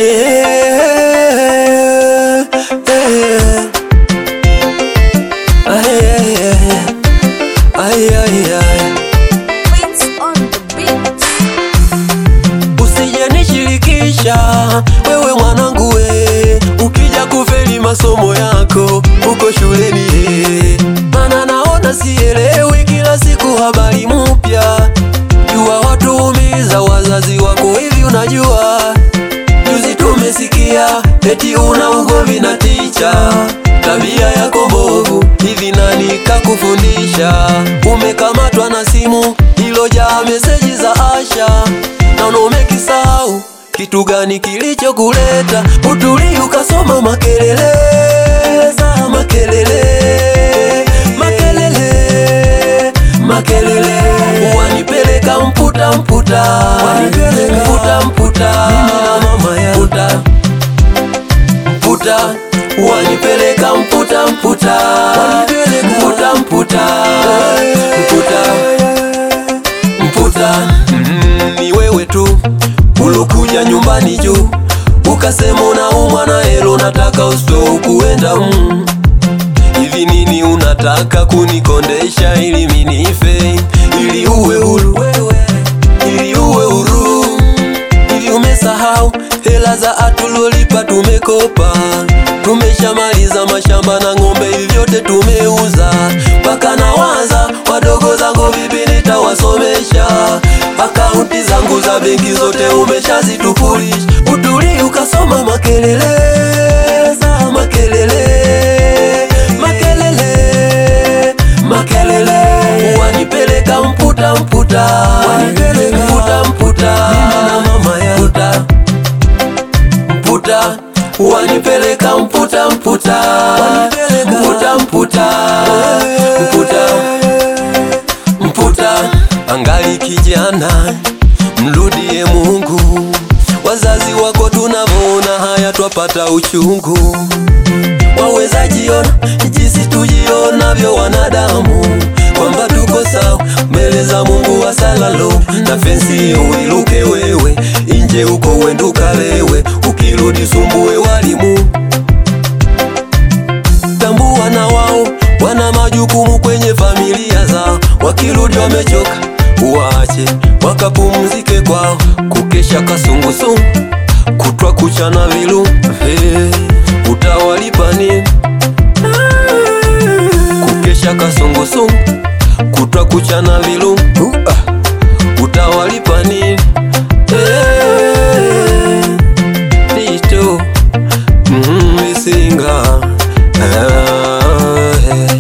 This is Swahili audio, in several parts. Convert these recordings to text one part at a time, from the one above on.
eh. Ay, ay, ay. Ay, ay, ay. Beats on the beat. Usijenishirikisha wewe mwanangu we, ukija kufeli masomo yako uko shuleni eh. Mana naona sielewi kila siku habari mpya, jua watu umiza wazazi wako hivi, unajua juzi tumesikia eti una ugomvi na ticha, tabia yako mbovu hivi, nani kakufundisha? Umekamatwa na simu ilojaa meseji za Asha, naona umekisahau kitu gani kilichokuleta utuli ukasoma makelele za makelele makelele makelele wanipeleka mputa mputa mputa mputa mputa mputa wanipeleka mputa mputa mputa mputa mputa mputa Mm, ni wewe tu ulokuja nyumbani juu ukasema unaumwa na helo nataka usitoe kuenda mm. hivi nini unataka kunikondesha ili minife ili uwe huru ili uwe huru hivi umesahau hela za atulolipa tumekopa tumeshamaliza mashamba na ng'ombe hivi vyote tumeuza mpaka nawaza wadogo zangu vipi nitawasomesha akaunti zangu za benki zote umeshazitupulisha utuli ukasoma makelele za makelele makelele makelele wanipeleka mputa mputa mputa mputa mputa mputa wanipeleka mputa mputa mputa mputa mputa mputa angali kijana mrudie Mungu wazazi wako tunavyoona haya twapata uchungu waweza jiona jinsi tujionavyo wanadamu kwamba tuko sawa mbele za Mungu wasalalo na fensi uiluke wewe inje uko wenduka lewe ukirudi sumbue walimu tambua na wao wana majukumu kwenye familia zao wakirudi wamechoka waache wakapumzike kwao kukesha kasungusungu kutwa kuchana vilu hey, utawalipa nini kukesha kasungusungu kutwa kuchana vilu uh, ah, utawalipa nini hey, Tito mm, Misinga ah, hey.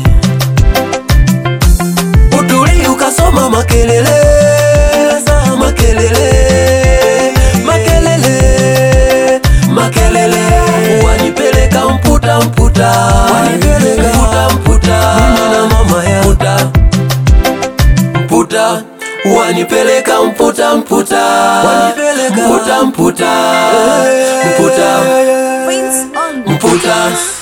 Utuli ukasoma makelele za makelele makelele makelele wanipeleka mputa mputa mputa mputa na mama ya mputa mputa wanipeleka mputa mputa mputa mputa mputa Beats on the mputa